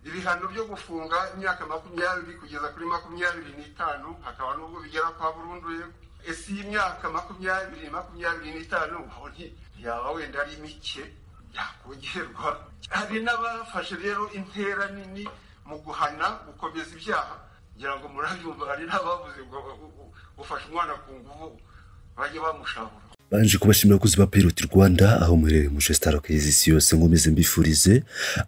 ibihano byo gufunga imyaka makumyabiri kugeza kuri makumyabiri n'itanu hakaba n'ubwo bigera kwa burundu yego ese iyi myaka makumyabiri makumyabiri n'itanu aho ntiyaba wenda ari mike yakongerwa hari n'abafashe rero intera nini mu guhana gukomeza ibyaha ngira ngo murabyumva hari n'abavuze ngo ufashe umwana ku nguvu bajye bamushabura banje kubashimira abakozi ba piroti rwanda aho muherereye mu shesitara kezi yose nkomeze mbifurize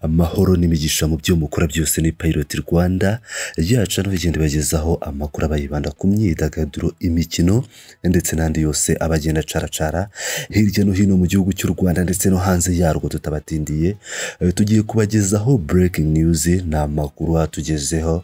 amahoro n'imigisha mu byo mukora byose ni piroti rwanda yaca no igenda ibagezaho amakuru aba yibanda ku myidagaduro imikino ndetse n'andi yose aba agenda acaracara hirya no hino mu gihugu cy'u rwanda ndetse no hanze yarwo tutabatindiye tugiye kubagezaho breaking news ni amakuru atugezeho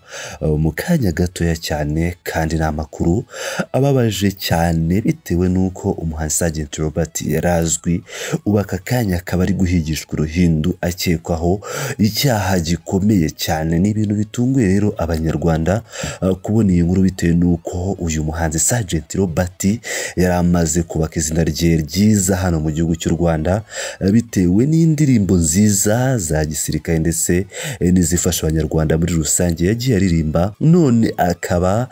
mu kanya gatoya cyane kandi ni amakuru ababaje cyane bitewe n'uko umuhanzi Sergeant Robert yarazwi ubu aka kanya akaba ari guhigishwa uruhindu akekwaho icyaha gikomeye cyane ni ibintu bitunguye rero abanyarwanda uh, kubona iyi nkuru bitewe n'uko uyu muhanzi Sergeant Robert yari amaze kubaka izina rye ryiza hano mu gihugu cy'u Rwanda uh, bitewe n'indirimbo nziza za gisirikare ndetse eh, n'izifasha abanyarwanda muri rusange yagiye aririmba none akaba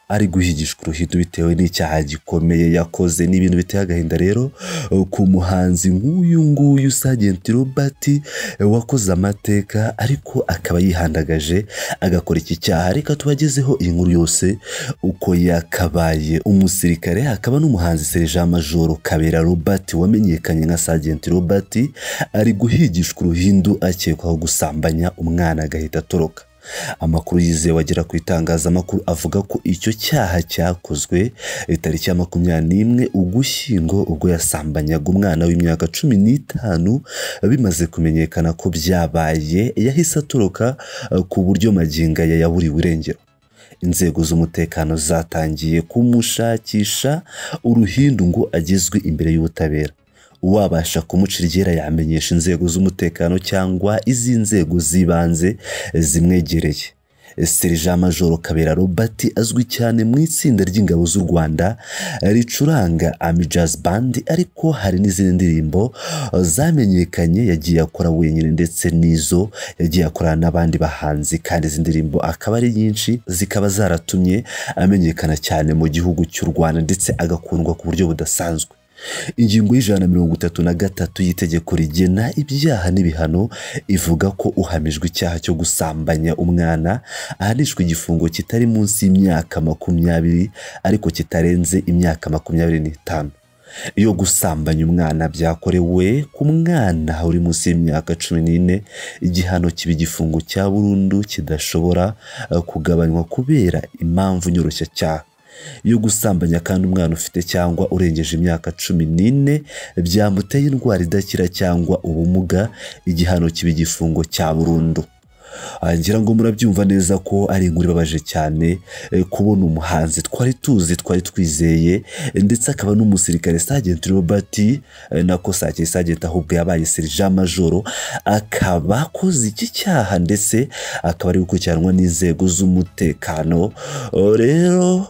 ari guhigishwa uruhindu bitewe n'icyaha gikomeye yakoze ni ibintu biteye agahinda rero ku muhanzi nk'uyu nguyu Sergeant Robert wakoze amateka ariko akaba yihandagaje agakora iki cyaha reka tubagezeho iyi nkuru yose uko yakabaye umusirikare akaba n'umuhanzi Sergeant Major Kabera Robert wamenyekanye nka Sergeant Robert ari guhigishwa uruhindu akekwaho gusambanya umwana agahita atoroka amakuru yizewe wagera ku itangazamakuru avuga ko icyo cyaha cyakozwe tariki ya makumyabiri n'imwe ugushyingo ubwo yasambanyaga umwana w'imyaka cumi n'itanu bimaze kumenyekana ko byabaye yahise atoroka ku buryo magingo aya yaburiwe irengero inzego z'umutekano zatangiye kumushakisha uruhindu ngo agezwe imbere y'ubutabera uwabasha kumuca iryera yamenyesha inzego z'umutekano cyangwa iz'inzego z'ibanze zimwegereye serija majoro kabera robert azwi cyane mu itsinda ry'ingabo z'u rwanda ricuranga ami jazz band ariko hari n'izindi ndirimbo zamenyekanye yagiye akora wenyine ndetse n'izo yagiye akorana n'abandi bahanzi kandi izi ndirimbo akaba ari nyinshi zikaba zaratumye amenyekana cyane mu gihugu cy'u rwanda ndetse agakundwa ku buryo budasanzwe ingingo y'ijana na mirongo itatu na gatatu y'itegeko rigena ibyaha n'ibihano ivuga ko uhamijwe icyaha cyo gusambanya umwana ahanishwa igifungo kitari munsi y'imyaka makumyabiri ariko kitarenze imyaka makumyabiri n'itanu iyo gusambanya umwana byakorewe ku mwana uri munsi y'imyaka cumi n'ine igihano kiba igifungo cya burundu kidashobora kugabanywa kubera impamvu nyoroshyacyaha yo gusambanya kandi umwana ufite cyangwa urengeje imyaka cumi n'ine byamuteye indwara idakira cyangwa ubumuga igihano kiba igifungo cya burundu ngira ngo murabyumva neza ko ari inkuru ibabaje cyane kubona umuhanzi twari tuzi twari twizeye ndetse akaba n'umusirikare Sergeant Robert nako sake Sergeant ahubwo yabaye serija majoro akaba akoze iki cyaha ndetse akaba ari gukurikiranwa n'inzego z'umutekano rero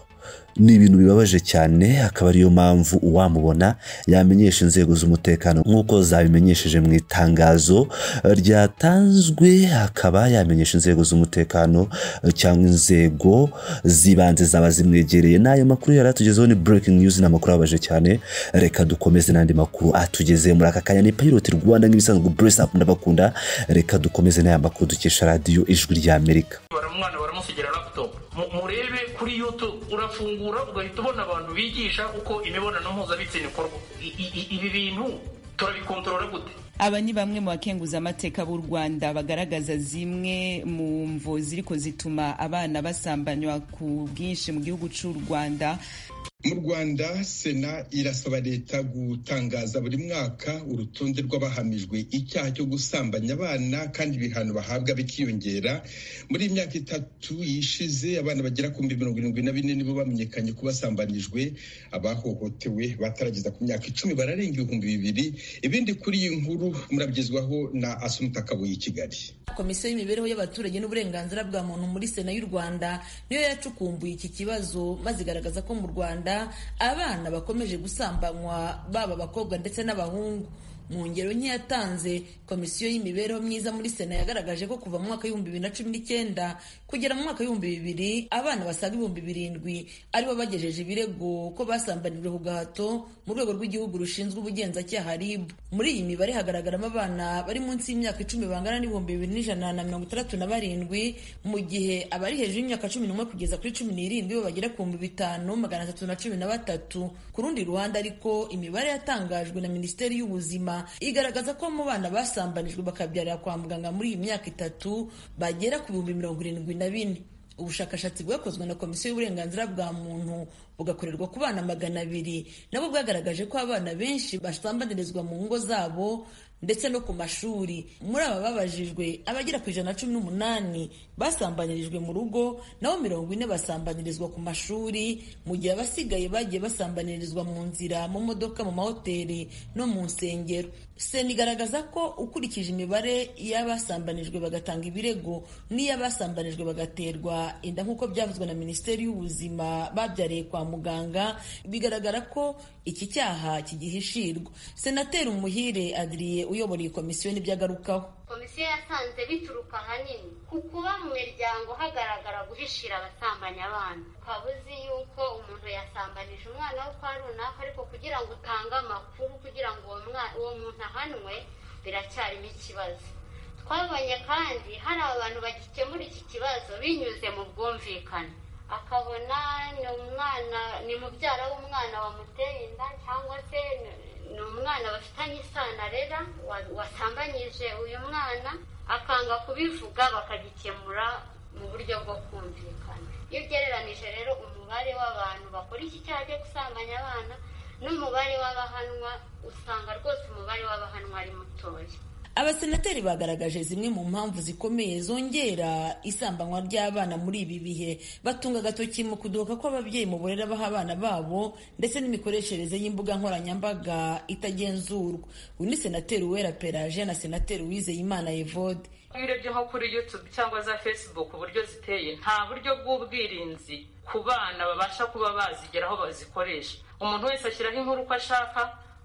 ni ibintu bibabaje cyane akaba ariyo mpamvu uwamubona yamenyesha inzego z'umutekano nk'uko zabimenyesheje mu itangazo ryatanzwe akaba yamenyesha inzego z'umutekano cyangwa inzego z'ibanze zaba zimwegereye n'ayo makuru yari atugezeho ni breaking news ni amakuru ababaje cyane reka dukomeze n'andi makuru atugeze muri aka kanya ni piloti rwanda nk'ibisanzwe buresi apu ndabakunda reka dukomeze n'aya makuru dukesha radiyo ijwi ry'amerika baramwana baramusigira laputopu murebe kuri yutube urafungura ugahita ubona abantu bigisha uko imibonano mpuzabitsina ikorwa ibi bintu turabikontorora gute aba ni bamwe mu bakenguza amateka b'u rwanda bagaragaza zimwe mu mvo ziriko zituma abana basambanywa ku bwinshi mu gihugu cy'u rwanda mu rwanda sena irasaba leta gutangaza buri mwaka urutonde rw'abahamijwe icyaha cyo gusambanya abana kandi ibihano bahabwa bikiyongera muri iyi myaka itatu yishize abana bagera ku mirongo irindwi na bine nibo bamenyekanye ko basambanyijwe abahohotewe batarageza ku myaka icumi bararenga ibihumbi bibiri ibindi kuri iyi nkuru murabyezwaho na asumuta kabuye i kigali komisiyo y'imibereho y'abaturage n'uburenganzira bwa muntu muri sena y'u rwanda niyo yacukumbuye iki kibazo maze igaragaza ko mu rwanda abana bakomeje gusambanywa baba abakobwa ndetse n'abahungu mu ngero nke yatanze komisiyo y'imibereho myiza muri sena yagaragaje ko kuva mu mwaka w'ibihumbi bibiri na cumi n'icyenda kugera mu mwaka w'ibihumbi bibiri abana basaga ibihumbi birindwi aribo bagejeje ibirego ko basambanijwe ku gahato mu rwego rw'igihugu rushinzwe ubugenzacyaha rib muri iyi mibare hagaragaramo abana bari munsi y'imyaka icumi bangana n'ibihumbi bibiri n'ijana na mirongo itandatu na barindwi mu gihe abari hejuru y'imyaka cumi n'umwe kugeza kuri cumi n'irindwi bo bagera ku bihumbi bitanu magana atatu na cumi na batatu ku rundi ruhande ariko imibare yatangajwe na minisiteri y'ubuzima igaragaza ko mu bana basambanijwe bakabyarira kwa muganga muri iyi myaka itatu bagera ku bihumbi mirongo irindwi na bine ubushakashatsi bwakozwe na komisiyo y'uburenganzira bwa muntu bugakorerwa ku bana magana abiri nabwo bwagaragaje ko abana benshi basambanirizwa mu ngo zabo ndetse no ku mashuri muri aba babajijwe abagera ku ijana na cumi n'umunani basambanyirijwe mu rugo naho mirongo ine basambanyirizwa ku mashuri mu gihe abasigaye bagiye basambanyirizwa mu nzira mu modoka mu mahoteli no mu nsengero sena igaragaza ko ukurikije imibare y'abasambanijwe bagatanga ibirego n'iy'abasambanijwe bagaterwa inda nk'uko byavuzwe na minisiteri y'ubuzima babyariye kwa muganga bigaragara ko iki cyaha kigihishirwa senateri umuhire adiriye uyobora iyi komisiyo n'ibyagarukaho komisiyo yasanze bituruka ahanini ku kuba mu miryango hagaragara guhishira abasambanya abana ukaba uzi yuko umuntu yasambanije umwana we kwa runaka ariko kugira ngo utange amakuru kugira ngo uwo muntu ahanwe biracyarimo ikibazo twabonye kandi hari abantu bagikemura iki kibazo binyuze mu bwumvikane akabona ni umwana ni mubyara w'umwana wamuteye inda cyangwa se ni umwana bafitanye isano arera wasambanyije uyu mwana akanga kubivuga bakagikemura mu buryo bwo kumvikana iyo ugereranije rero umubare w'abantu bakora iki cyaha cyo gusambanya abana n'umubare w'abahanwa usanga rwose umubare w'abahanwa ari mutoya abasenateri bagaragaje zimwe mu mpamvu zikomeye zongera isambanwa ry'abana muri ibi bihe batunga agatoki mu kudoka kw'ababyeyi mu burere baha abana babo ndetse n'imikoreshereze y'imbuga nkoranyambaga itagenzurwa uyu ni senateri uwera peraje na senateri uwizeyimana evode iyo urebye nko kuri yutube cyangwa za facebook uburyo ziteye nta buryo bw'ubwirinzi ku bana babasha kuba bazigeraho bazikoresha umuntu wese ashyiraho inkuru uko ashaka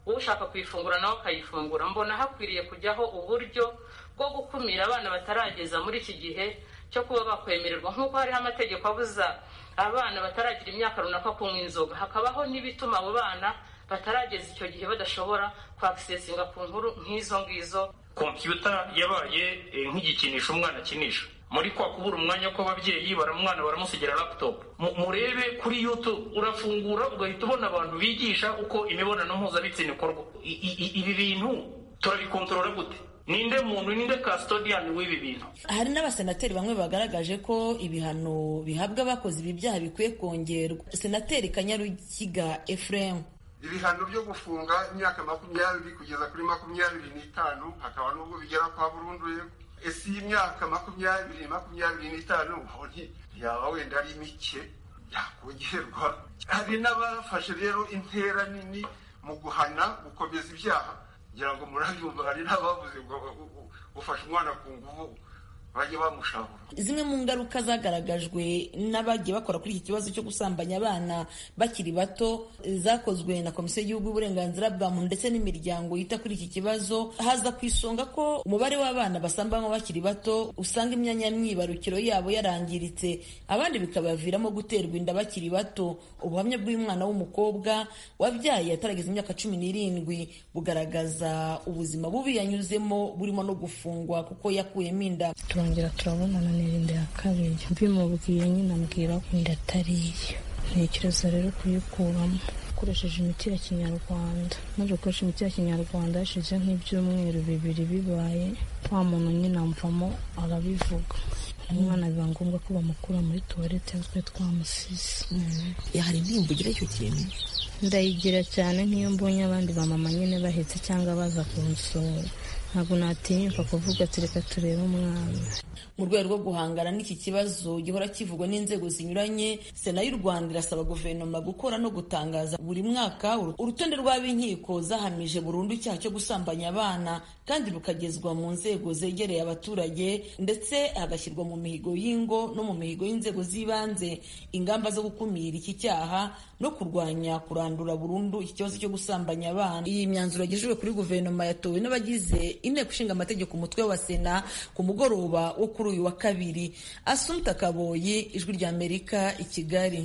ushaka kuyifungura nawe akayifungura mbona hakwiriye kujyaho uburyo bwo gukumira abana batarageza muri iki gihe cyo kuba bakwemererwa nk'uko hariho amategeko abuza abana bataragira imyaka runaka kunywa inzoga hakabaho n'ibituma abo bana batarageza icyo gihe badashobora kwakisesinga ku nkuru nk'izo ngizo kompiyuta yabaye nk'igikinisho umwana akinisha muri kwa kubura umwanya kw'ababyeyi baramwana baramusigira laputopu murebe kuri yutube urafungura ugahita ubona abantu bigisha uko imibonano mpuzabitsina ikorwa ibi bintu turabikontorora gute ninde muntu ninde kasitodiyani w'ibi bintu hari n'abasenateri bamwe bagaragaje ko ibihano bihabwa abakoze ibi byaha bikwiye kongerwa senateri kanyarukiga efuremu ibihano byo gufunga imyaka makumyabiri kugeza kuri makumyabiri n'itanu hakaba n'ubwo bigera kwa burundu yego ese iyi myaka makumyabiri makumyabiri n'itanu ubonye yaba wenda ari mike yakongerwa hari n'abafashe rero intera nini mu guhana gukomeza ibyaha kugira ngo murabyumva hari n'abavuze ngo ufashe umwana ku nguvu bajye bamushahura zimwe mu ngaruka zagaragajwe n'abagiye bakora kuri iki kibazo cyo gusambanya abana bakiri bato zakozwe na komisiyo y'igihugu y'uburenganzira bwa muntu ndetse n'imiryango yita kuri iki kibazo haza ku isonga ko umubare w'abana basambanywa bakiri bato usanga imyanya myibarukiro yabo yarangiritse abandi bikabaviramo guterwa inda bakiri bato ubuhamya bw'umwana w'umukobwa wabyaye atarageza imyaka cumi n'irindwi bugaragaza ubuzima bubi yanyuzemo burimo no gufungwa kuko yakuyemo inda turongera turabonana n'irindi ya kabiri mbimubwiye nyine ambwira inda atari iyo ntekereza rero kuyikuramo ukoresheje imiti ya kinyarwanda maze gukoresha imiti ya kinyarwanda hashize nk'ibyumweru bibiri bibaye wa muntu nyine amvamo arabivuga umwana biba ngombwa ko bamukura muri tuwarete twe twamusize hari indirimbo ugira icyo kintu ndayigira cyane nk'iyo mbonye abandi bamama nyine bahetse cyangwa baza kunsura ntabwo natinyuka kuvuga ati reka turebe umwana mu rwego rwo guhangana n'iki kibazo gihora kivugwa n'inzego zinyuranye sena y'u rwanda irasaba guverinoma gukora no gutangaza buri mwaka urutonde rw'ab'inkiko zahamije burundu icyaha cyo gusambanya abana kandi rukagezwa mu nzego zegereye abaturage ndetse hagashyirwa mu mihigo y'ingo no mu mihigo y'inzego z'ibanze ingamba zo gukumira iki cyaha no kurwanya kurandura burundu iki kibazo cyo gusambanya abana iyi myanzuro yagejejwe kuri guverinoma yatowe n'abagize inteko ishinga amategeko umutwe wa sena ku mugoroba wo kuri uyu wa kabiri asumta kaboyi ijwi ry'amerika i kigali